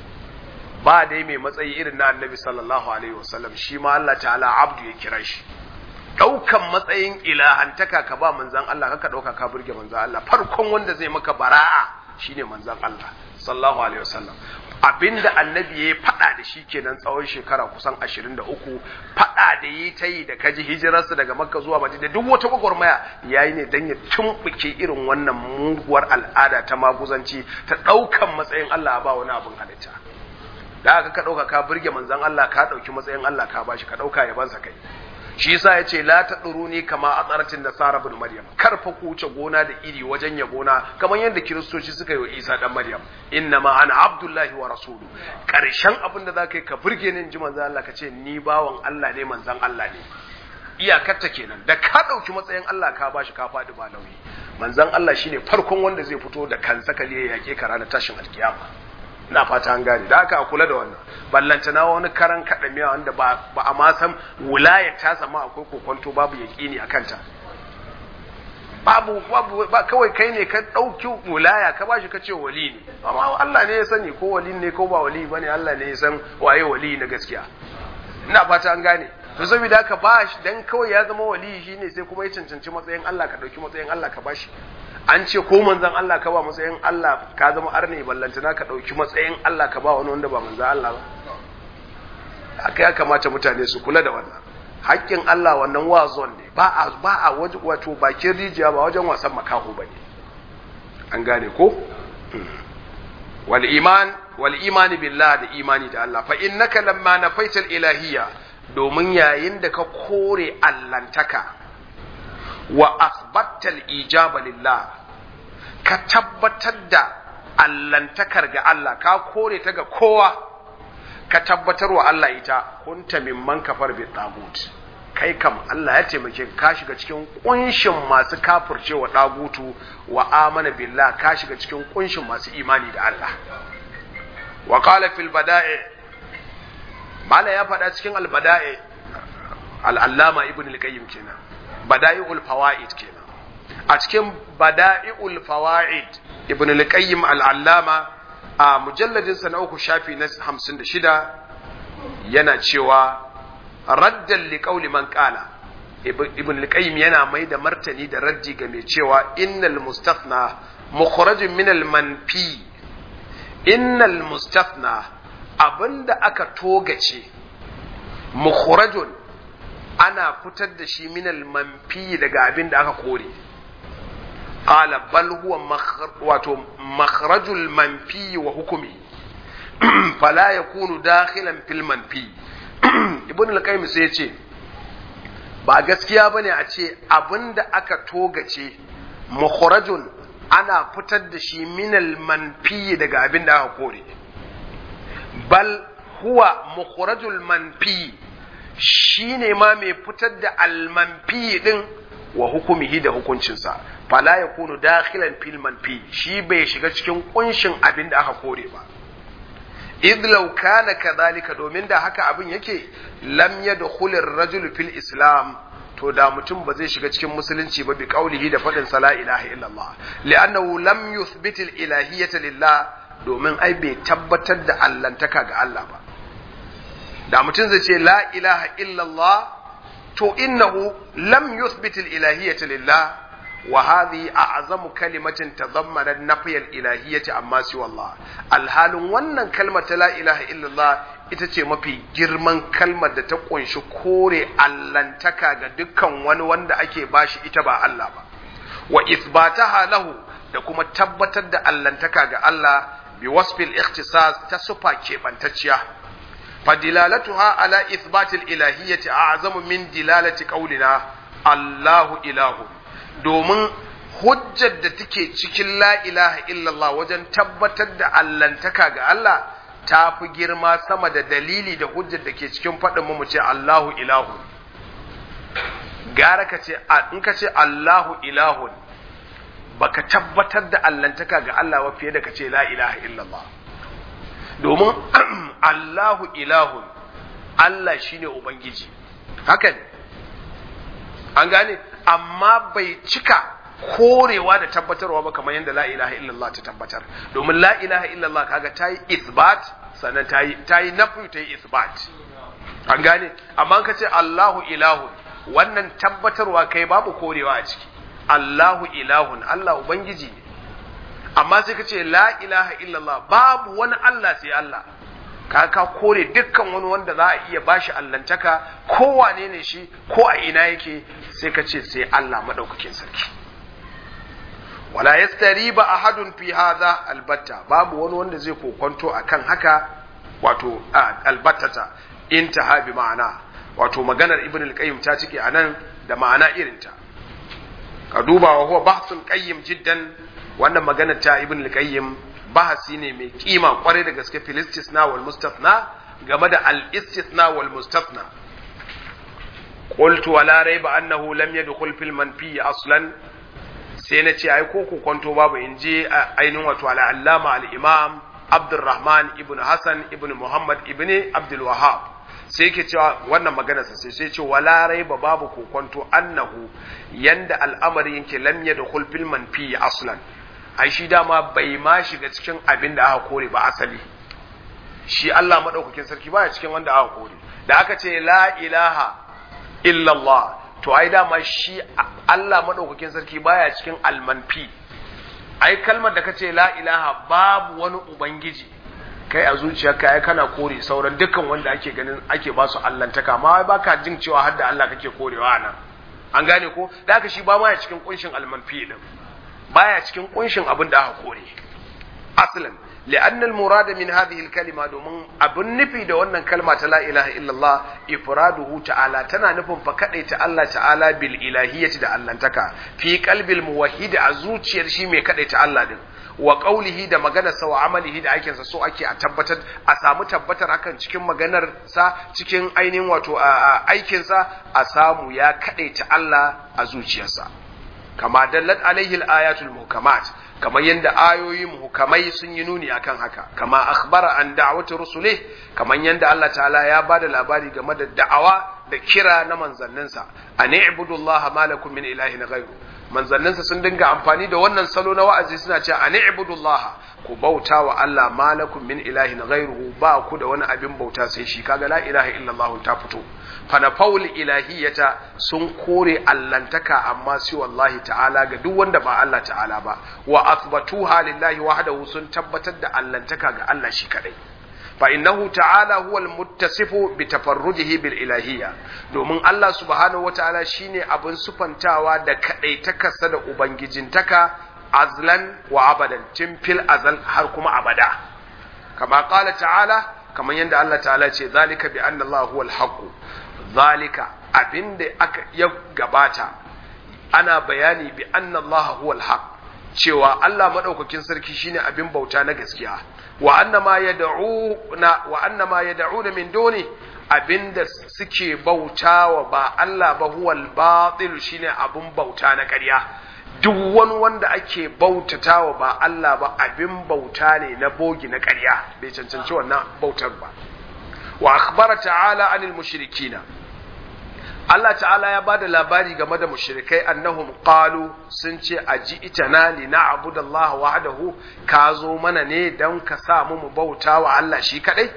Speaker 1: ba dai mai matsayi irin na annabi sallallahu alaihi wasallam shi ma Allah ta'ala abdu ya kira shi ɗaukan matsayin ilahantaka ka ba manzan Allah kaka ɗauka ka burge manzan Allah farkon wanda zai maka bara'a shine manzan Allah sallallahu alaihi wasallam abinda annabi ya faɗa da shi kenan tsawon shekara kusan 23 faɗa da yi ta yi da kaji hijirarsa daga makka zuwa madina duk wata gwagwarmaya yayi ne dan ya tumbuke irin wannan muguwar al'ada ta maguzanci ta ɗaukan matsayin Allah ba wani abin halitta da aka ka ɗauka ka burge manzan Allah ka ɗauki matsayin Allah ka bashi ka ɗauka yabansa kai shi yasa yace la taduruni kama atsaratin da Sara bin Maryam kar fa ku wuce gona da iri wajen yabona kamar yadda kiristoci suka yi wa Isa dan Maryam inna ma ana abdullahi wa rasulu karshen abin da zaka yi ka burge ni ji manzon Allah ka ce ni bawan Allah ne manzon Allah ne iyakarta kenan da ka dauki matsayin Allah ka bashi ka faɗi ba nauyi manzon Allah shine farkon wanda zai fito da kansa kale ya yake ka ranar tashin alkiyama ina fata an gane da aka kula da wannan ballanta na wani karan kaɗa miya wanda ba a ma san wulayar ta sama akwai kokonto babu yaƙini a kanta babu babu ba kawai kai ne ka ɗauki wulaya ka bashi ka ce wali ne amma Allah ne ya sani ko wali ne ko ba wali bane Allah ne ya san waye wali na gaskiya ina fata an gane to saboda haka ba shi dan kawai ya zama wali shine sai kuma ya cancanci matsayin Allah ka ɗauki matsayin Allah ka bashi an ce ko manzan Allah ka ba matsayin Allah ka zama arne ballantana ka ɗauki matsayin Allah ka ba wani wanda ba manzan Allah ba haka ya kamata mutane su kula da wannan haƙƙin Allah wannan wazon ne ba a ba a wato bakin rijiya ba wajen wasan makaho bane an gane ko wal iman wal imani billah da imani da Allah fa innaka lamma nafaital ilahiyya domin yayin da ka kore allantaka wa asbattal ijaba lillah ka tabbatar da allantakar ga Allah ka kore ta ga kowa ka tabbatar wa Allah ita kunta mimman kafar bi tagut kai kam Allah ya taimake ka shiga cikin kunshin masu kafircewa dagutu wa amana billah ka shiga cikin kunshin masu imani da Allah wa qala fil bada'i mala ya faɗa cikin al bada'i al allama ibn al qayyim kenan bada'iul fawaid kenan a cikin bada'iul fawaid ibn al qayyim al allama a mujalladin sa na uku shafi na 56 yana cewa raddan liƙauli man ƙala ibn al-qayyim yana mai da martani da raddi ga mai cewa innal mustafna mukhrajun min al-manfi innal mustafna abinda aka togace mukhrajun ana fitar da shi min al-manfi daga abinda aka kore qala bal huwa wato makhrajul manfi wa hukumi fala yakunu dakhilan fil manfi ibn al-qayyim sai ya ce ba gaskiya bane a ce abinda aka togace mukhrajun ana fitar da shi minal manfi daga abinda aka kore bal huwa mukhrajul manfi shine ma mai fitar da al-manfi din wa hukumihi da hukuncinsa fala yakunu dakhilan fil manfi shi bai shiga cikin kunshin abinda aka kore ba idh law kana kadhalika domin da haka abin yake lam yadkhul ar-rajul fil islam to da mutum ba zai shiga cikin musulunci ba bi qaulihi da fadin la ilaha illallah li'annahu lam yuthbit al-ilahiyyata lillah domin ai bai tabbatar da allantaka ga Allah ba da mutum zai ce la ilaha illallah to innahu lam yuthbit al-ilahiyyata lillah wa hadhi a'zamu kalimatin tadammanat nafy al-ilahiyyati amma siwa Allah alhalin wannan kalmar ta la ilaha illallah ita ce mafi girman kalmar da ta kunshi kore allantaka ga dukkan wani wanda ake bashi ita ba Allah ba wa ithbataha lahu da kuma tabbatar da allantaka ga Allah bi wasfil ikhtisas ta sufa keɓantacciya fadilalatuha ala ithbatil ilahiyyati a'zamu min dilalati qawlina Allahu ilahu domin hujjar da take cikin la ilaha illallah wajen tabbatar da allantaka ga Allah ta fi girma sama da dalili da hujjar da ke cikin faɗin mu ce Allahu ilahu gara ka ce in ka ce Allahu ilahun baka tabbatar da allantaka ga Allah ba fiye da ka ce la ilaha illallah domin Allahu ilahun Allah shine ubangiji haka ne an gane amma bai cika korewa da tabbatarwa ba kamar yadda la ilaha illallah ta tabbatar domin la ilaha illallah kaga ta yi isbat sannan ta yi ta yi nafi ta yi isbat an gane amma ka ce Allahu ilahun wannan tabbatarwa kai babu korewa a ciki Allahu ilahun Allah ubangiji ne amma sai ka ce la ilaha illallah babu wani Allah sai Allah ka ka kore dukkan wani wanda za a iya bashi allantaka ko wane ne shi ko a ina yake sai ka ce sai Allah madaukakin sarki wala yastariba ahadun fi hadha albatta babu wani wanda zai kokonto akan haka wato albattata intaha bi ma'ana wato maganar ibn al-qayyim ta cike anan da ma'ana irinta ka duba wa huwa bahsun qayyim jiddan wannan maganar ta ibn al-qayyim bahasi ne mai kima kwarai da gaske fil istisna wal mustathna game da al istisna wal mustathna qultu wala rayba annahu lam yadkhul fil manfi aslan sai na ce ai ko ku kwanto babu in je ainihin wato al allama al imam abdurrahman ibn hasan ibn muhammad ibn abdul wahhab sai yake cewa wannan magana sai sai ce wala raiba babu ku kwanto annahu yanda al'amari yake lam yadkhul fil manfi aslan ai shi dama bai ma shiga cikin abin da aka kore ba asali shi Allah madaukakin sarki baya cikin wanda aka kore da aka ce la ilaha illallah to ai dama shi Allah madaukakin sarki baya cikin almanfi ai kalmar da kace la ilaha babu wani ubangiji kai a zuciyarka ai kana kore sauran dukkan wanda ake ganin ake ba su allantaka ma baka jin cewa har da Allah kake korewa nan an gane ko da haka shi ba ma ya cikin kunshin almanfi din baya cikin kunshin abin da aka kore aslan لأن المراد من هذه الكلمة دومن أبن نفي دا wannan kalma ta la ilaha illallah ifraduhu ta'ala tana nufin fa kadai ta Allah ta'ala bil ilahiyyati da allantaka fi qalbil muwahhid a zuciyar shi mai kadai ta Allah din wa qaulihi da maganar sa wa amalihi da aikinsa so ake a tabbatar a samu tabbatar hakan cikin maganar sa cikin ainihin wato aikin sa a samu ya kadai ta Allah a zuciyarsa kama dallat alaihi al-ayatul muhkamat kamar yadda ayoyi muhkamai sun yi nuni akan haka kama akhbara an da'wati rusulih kamar yadda Allah ta'ala ya bada labari game da da'awa da kira na manzanninsa an ibudullaha ma lakum min ilahin ghayru manzanninsa sun dinga amfani da wannan salo na wa'azi suna cewa an ibudullaha ku bauta wa Allah ma lakum min ilahin ghayru ba ku da wani abin bauta sai shi kaga la ilaha illallah ta fito fanafawul ilahiyata sun kore allantaka amma sai wallahi ta'ala ga duk wanda ba Allah ta'ala ba wa athbatuha lillahi wahdahu sun tabbatar da allantaka ga Allah shi kadai fa innahu ta'ala huwal muttasifu bi tafarrujihi bil ilahiyya domin Allah subhanahu wata'ala shine abin sufantawa da kadaitakarsa da ubangijintaka azlan wa abadan tun fil azal har kuma abada kama qala ta'ala kamar yadda Allah ta'ala ce zalika bi anna Allah huwal haqq zalika abinda aka ya gabata ana bayani bi anna Allah huwal haq cewa Allah madaukakin sarki shine abin bauta na gaskiya wa anna ma yad'una wa anna ma yad'una min duni abinda suke bautawa ba Allah ba huwal batil shine abin bauta na ƙarya duk wani wanda ake bautatawa ba Allah ba abin bauta ne na bogi na ƙarya bai cancanci wannan bautar ba wa akhbara ta'ala anil mushrikina Allah ta'ala ya bada labari game da mushrikai annahum qalu sun ce aji itana li na'budallaha wahdahu ka zo mana ne dan ka sa mu mu bauta wa Allah shi kadai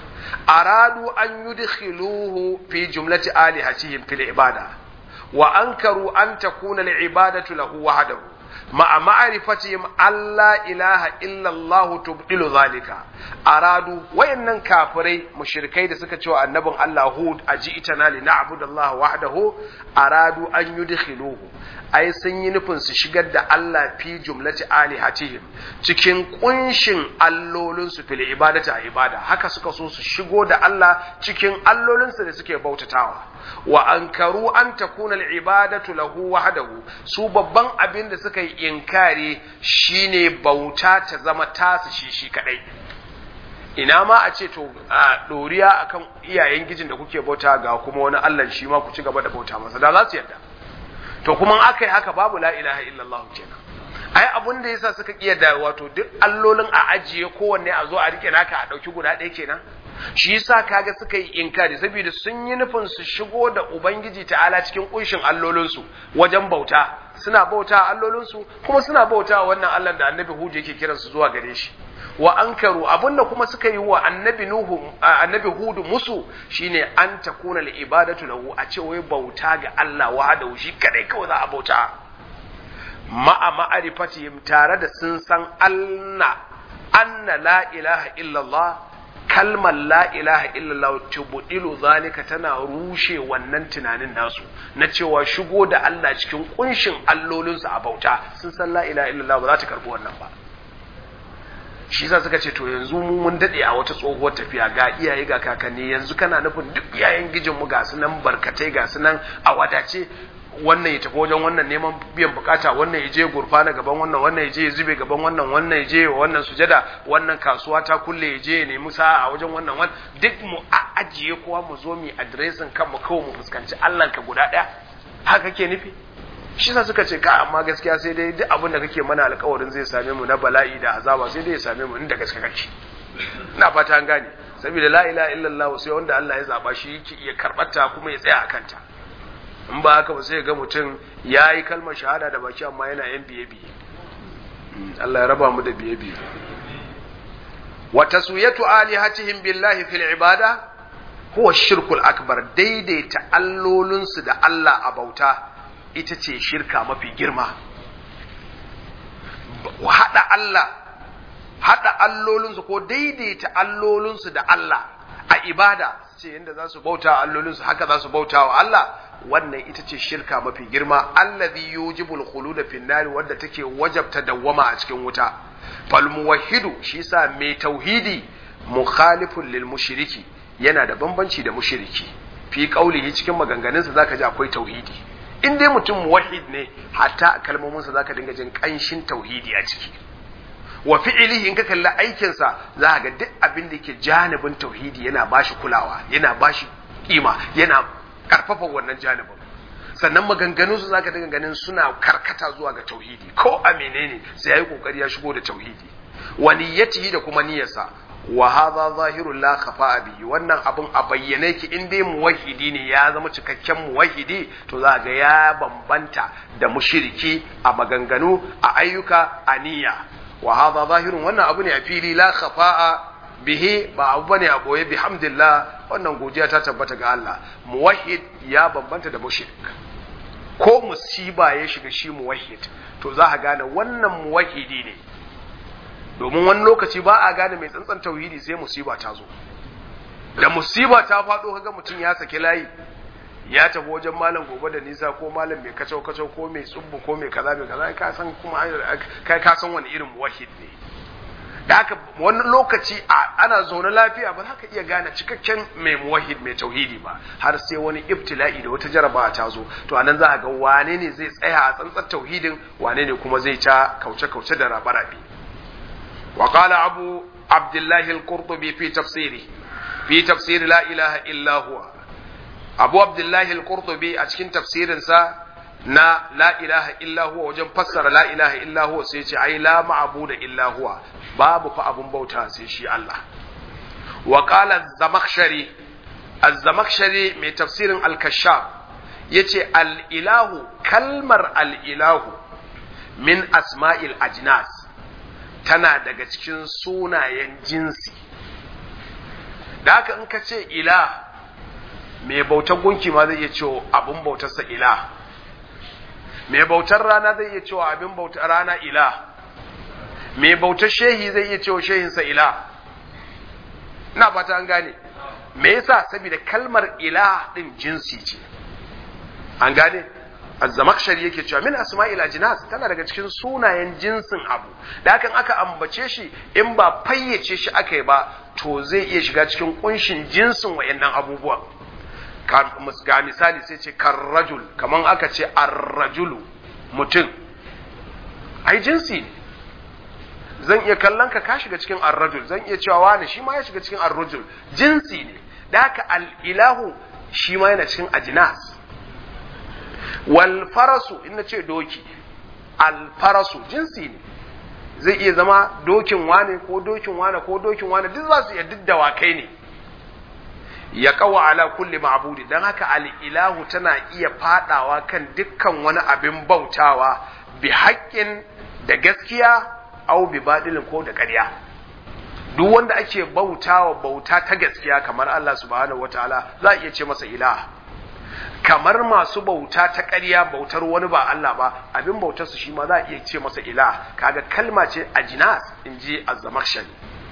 Speaker 1: aradu an yudkhiluhu fi jumlati alihatihim fil ibada wa ankaru an takuna al ibadatu lahu wahdahu ma'a ma'rifatihim alla ilaha illa Allah tubdilu zalika aradu wayannan kafirai mushrikai da suka ce wa annabin Allah Hud aji itana li na'budallaha wahdahu aradu an yudkhiluhu ai sun yi nufin su shigar da Allah fi jumlati alihatihim cikin kunshin allolin su fil ibadati a ibada haka suka so su shigo da Allah cikin allolin su da suke bautatawa wa ankaru an takuna al ibadatu lahu wahdahu su babban abin da suka yi inkari shine bauta ta zama tasu shi shi kadai ina ma a ce to a doriya akan iyayen gijin da kuke bauta ga kuma wani Allah shi ma ku ci gaba da bauta masa da za su yarda to kuma aka yi haka babu la ilaha illallah kenan ai abun da yasa suka kiyarda wato duk allolin a ajiye kowanne a zo a rike naka a dauki guda ɗaya kenan shi yasa kaga suka yi inkari saboda sun yi nufin su shigo da ubangiji ta'ala cikin kunshin allolinsu wajen bauta suna bauta allolinsu kuma suna bauta wannan Allah da annabi Hud yake kiransu zuwa gare shi wa ankaru abinda kuma suka yi wa annabi nuhu annabi hudu musu shine an takuna li ibadatu lahu a ce wai bauta ga Allah wahdahu shi kadai kawai za a bauta ma'a ma'arifatihim tare da sun san anna anna la ilaha illallah kalmar la ilaha illallah tubdilu zalika tana rushe wannan tunanin nasu na cewa shigo da Allah cikin kunshin allolinsu a bauta sun san la ilaha illallah ba za ta karbi wannan ba shi yasa suka ce to yanzu mu mun dade a wata tsohuwar tafiya ga iyaye ga kakanni yanzu kana nufin duk iyayen gijin mu ga su nan barkatai ga su nan a wadace wannan ya tafi wajen wannan neman biyan bukata wannan ya je gurfana gaban wannan wannan ya je ya zube gaban wannan wannan ya je wa wannan sujada wannan kasuwa ta kulle ya je ya nemi sa'a a wajen wannan wannan duk mu a ajiye kowa mu zo mu adiresin kanmu kawai mu fuskanci Allah ka guda daya haka ke nufi shi sa suka ce ka amma gaskiya sai dai duk abin da kake mana alkawarin zai same mu na bala'i da azaba sai dai ya same mu inda gaske kake ina fata an gane saboda la ilaha illallah sai wanda Allah ya zaba shi yake iya karbata kuma ya tsaya akan ta in ba haka ba sai ga mutum ya yi kalmar shahada da baki amma yana yan biye biye Allah ya raba mu da biye biye wa taswiyatu alihatihim billahi fil ibada huwa shirkul akbar daidaita allolinsu da Allah a bauta ita ce shirka mafi girma haɗa Allah haɗa allolinsu ko daidaita allolinsu da Allah a ibada ce yadda za su bauta allolinsu haka za su bauta wa Allah wannan ita ce shirka mafi girma allazi yujibul khulud fi nari wadda take wajabta dawwama a cikin wuta fal muwahhidu shi sa mai tauhidi mukhalifun lil mushriki yana da bambanci da mushriki fi qaulihi cikin maganganunsa zaka ji akwai tauhidi in dai mutum muwahhid ne hatta kalmominsa zaka dinga jin kanshin tauhidi a ciki wa fi'ilihi in ka kalli aikinsa za ka ga duk abin da yake janibin tauhidi yana bashi kulawa yana bashi kima yana karfafa wannan janibin sannan maganganun su zaka dinga ganin suna karkata zuwa ga tauhidi ko a menene sai yayi kokari ya shigo da tauhidi wa niyyatihi da kuma niyyarsa wa hadha zahirul la khafa'a bihi wannan abun a bayyane ki in dai muwahhidi ne ya zama cikakken muwahhidi to za ga ya bambanta da mushriki a maganganu a ayyuka a niyya wa hadha zahirun wannan abu ne a fili la khafa'a bihi ba abu bane a boye bihamdillah wannan godiya ta tabbata ga Allah muwahhid ya bambanta da mushrik ko musiba ya shiga shi muwahhid to za ka gane wannan muwahhidi ne domin wani lokaci ba a gane mai tsantsan tauhidi sai musiba ta zo da musiba ta faɗo kaga mutum ya saki layi ya tafi wajen malam gobe da nisa ko malam mai kacau kacau ko mai tsubbu ko mai kaza mai kaza ka san kuma kai ka san wani irin muwahhid ne da haka wani lokaci ana zaune lafiya ba za ka iya gane cikakken mai muwahhid mai tauhidi ba har sai wani ibtila'i da wata jarabawa ta zo to anan za a ga wane ne zai tsaya a tsantsar tauhidin wane ne kuma zai ta kauce kauce da rabe-rabe وقال أبو عبد الله القرطبي في تفسيره في تفسير لا إله إلا هو أبو عبد الله القرطبي أتكين تفسير سا نا لا إله إلا هو وجن فسر لا إله إلا هو سيشي أي لا معبود إلا هو باب فأبو بوتا سيشي الله وقال الزمخشري الزمخشري من تفسير الكشاف يتي الإله كلمر الإله من أسماء الأجناس tana daga cikin sunayen jinsi da haka in ka ce ila mai bautar gunki ma zai iya cewa abin bautarsa ila mai bautar rana zai iya cewa abin bautar rana ila mai bautar shehi zai iya cewa shehinsa ila na fata an gane me yasa saboda kalmar ila din jinsi ce an gane azzamakshari yake cewa min asma'il ajnas tana daga cikin sunayen jinsin abu da hakan aka ambace shi in ba fayyace shi aka yi ba to zai iya shiga cikin kunshin jinsin wayannan abubuwan ga misali sai ce karrajul kaman aka ce arrajulu mutum ai jinsi ne zan iya kallon ka ka shiga cikin arrajul zan iya cewa wani shi ma ya shiga cikin arrajul jinsi ne da haka al-ilahu shi ma yana cikin ajnas wal farasu in ce doki al farasu jinsi ne zai iya zama dokin wane ko dokin wane ko dokin wane duk za su iya duk dawakai ne ya kawa ala kulli ma'budi dan haka al ilahu tana iya fadawa kan dukkan wani abin bautawa bi haƙƙin da gaskiya au bi badilin ko da ƙarya duk wanda ake bautawa bauta ta gaskiya kamar Allah subhanahu wataala za a iya ce masa ilah kamar masu bauta ta ƙarya bautar wani ba Allah ba abin bautar su shi ma za a iya ce masa ilah kaga kalma ce a jinas in ji azzamakshari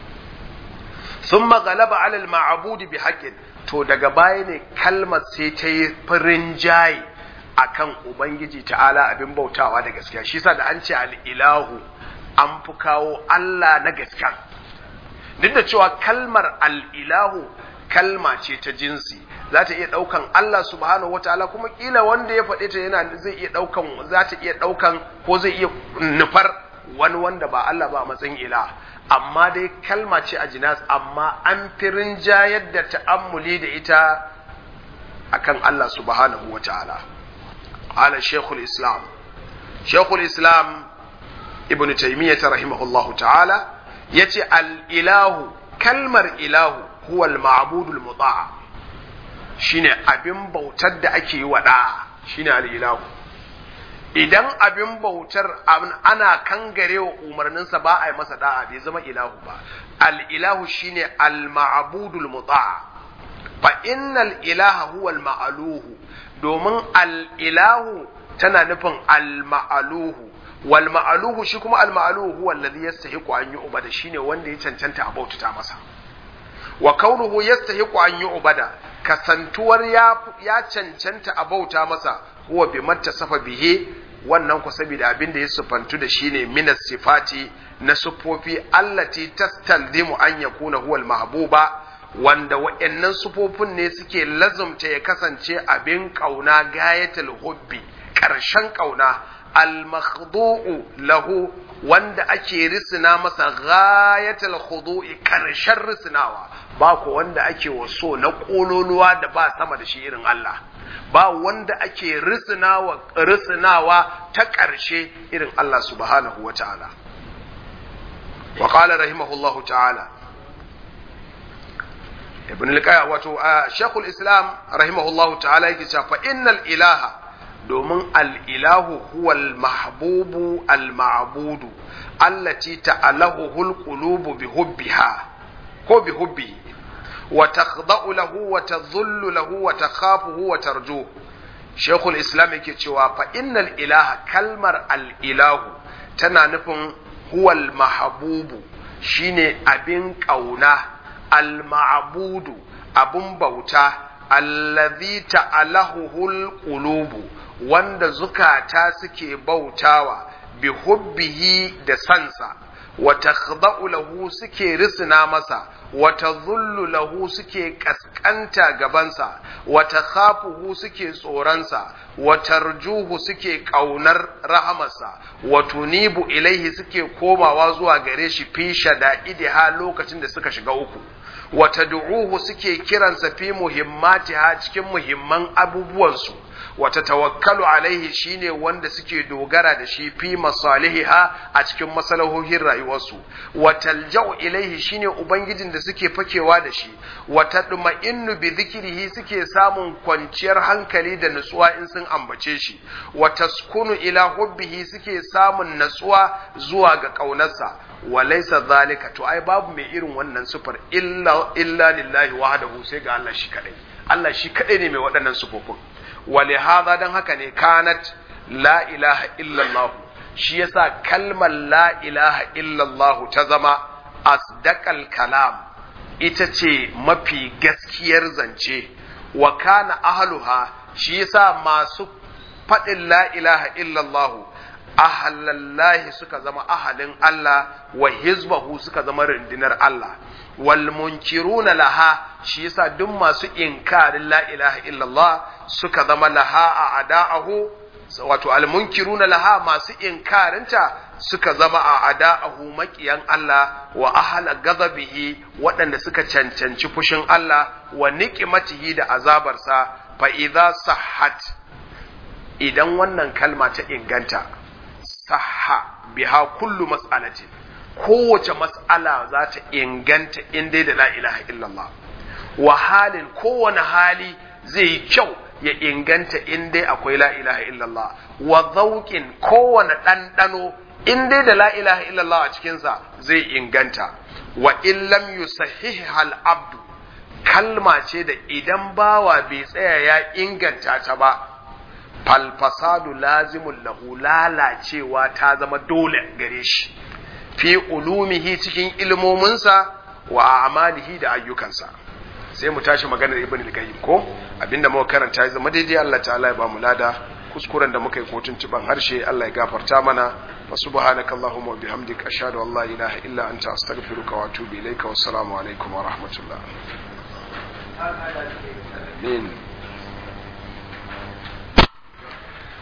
Speaker 1: sun magalaba alal ma'abudi bi haƙƙin to daga baya ne kalmar sai ta yi farin jayi akan ubangiji ta'ala abin bautawa da gaskiya shi sa da an ce al'ilahu an fi kawo Allah na gaskiya duk da cewa kalmar al'ilahu kalma ce ta jinsi za ta iya ɗaukan Allah subhanahu wa ta'ala kuma ƙila wanda ya faɗe ta yana zai iya ɗaukan za ta iya ɗaukan ko zai iya nufar wani wanda ba Allah ba a matsayin ila amma dai kalma ce a jinas amma an fi rinjayar da ta'ammuli da ita akan Allah subhanahu wa ta'ala ala shekul islam shekul islam ibn taymiyyah rahimahullahu ta'ala yace al-ilahu kalmar ilahu huwa al-ma'budul muta'a shine abin bautar da ake yi wa da'a shine al-ilahu idan abin bautar ana kangare wa umarninsa ba a yi masa da'a bai zama ilahu ba al-ilahu shine al-ma'budul muta'a fa innal ilaha huwa al-ma'aluhu domin al-ilahu tana nufin al-ma'aluhu wal ma'aluhu shi kuma al-ma'aluhu huwa alladhi yastahiqu an yu'bada shine wanda ya cancanta a bautata masa wa kaunuhu yastahiqu an yu'bada kasantuwar ya ya cancanta a bauta masa huwa bi mattasafa bihi wannan ku saboda abin da ya sufantu da shine minas sifati na sufofi allati tastalzimu an yakuna huwa mahbuba wanda wa'annan sufofin ne suke lazumta ya kasance abin kauna gayatul hubbi karshen kauna al-makhdu'u lahu wanda ake risina masa ghayatul khudu'i karshen risinawa ba ko wanda ake waso na kololuwa da ba sama da shi irin Allah ba wanda ake risinawa risinawa ta karshe irin Allah subhanahu wata'ala wa qala rahimahullahu ta'ala ibn al-qayyim wato shaykhul islam rahimahullahu ta'ala yake cewa fa innal ilaha domin al'ilahu huwal mahbubu al-ma'budu allati ta'alahu hulqulubu bi hubbiha ko bi hubbi wa takhda'u lahu wa tadhullu lahu wa takhafuhu wa tarju Sheikhul Islam yake cewa fa innal ilaha kalmar al-ilahu tana nufin huwal mahbubu shine abin kauna al-ma'budu abun bauta allazi ta'alahu hulqulubu wanda zukata suke bautawa bi hubbihi da sansa wa takhda'u lahu suke risina masa wa tadhullu lahu suke kaskanta gabansa wa takhafuhu suke tsoronsa wa tarjuhu suke kaunar rahamarsa wa tunibu ilaihi suke komawa zuwa gare shi fi shada'idiha lokacin da suka shiga uku wa tad'uhu suke kiransa fi muhimmatiha cikin muhimman abubuwansu wata tawakkalu alaihi shine wanda suke dogara da shi fi masalihiha a cikin masalahohin rayuwarsu wa talja'u ilaihi shine ubangijin da suke fakewa da shi wa tadma'innu bi dhikrihi suke samun kwanciyar hankali da nutsuwa in sun ambace shi wa taskunu ila hubbihi suke samun natsuwa zuwa ga kaunarsa wa laysa zalika to ai babu mai irin wannan sufar illa illa lillahi wahdahu sai ga Allah shi kadai Allah shi kadai ne mai waɗannan sufofin ولهذا dan haka ne kanat la ilaha illallah shi yasa kalmar la ilaha illallah ta zama asdaqal kalam ita ce mafi gaskiyar zance wa kana ahluha shi yasa masu faɗin la ilaha illallah ahallallahi suka zama ahalin Allah wa hizbahu suka zama rundunar Allah wal munkiruna laha shi yasa duk masu inkarin la ilaha illallah suka zama laha a ada'ahu wato al munkiruna laha masu inkarinta suka zama a ada'ahu makiyan Allah wa ahla ghadabihi waɗanda suka cancanci fushin Allah wa niqmatihi da azabarsa fa idza sahhat idan wannan kalma ta inganta sahha biha kullu mas'alatin kowace mas'ala za ta inganta in dai da la ilaha illallah wa halin kowane hali zai yi kyau ya inganta in dai akwai la ilaha illallah wa zauƙin kowane ɗanɗano in dai da la ilaha illallah a cikinsa zai inganta wa illam yusahih hal abdu kalma ce da idan bawa bai tsaya ya inganta ta ba falfasadu lazimun lahu lalacewa ta zama dole gare shi fi ulumihi cikin ilmominsa wa amalihi da ayyukansa sai mu tashi maganar ibn al-qayyim ko abinda muka karanta ya zama daidai Allah ta'ala ya ba mu lada kuskuren da muka yi kotun tuban harshe Allah ya gafarta mana wa subhanakallahumma wa bihamdika ashhadu an la ilaha illa anta astaghfiruka wa atubu ilayka wa assalamu alaikum wa rahmatullah amin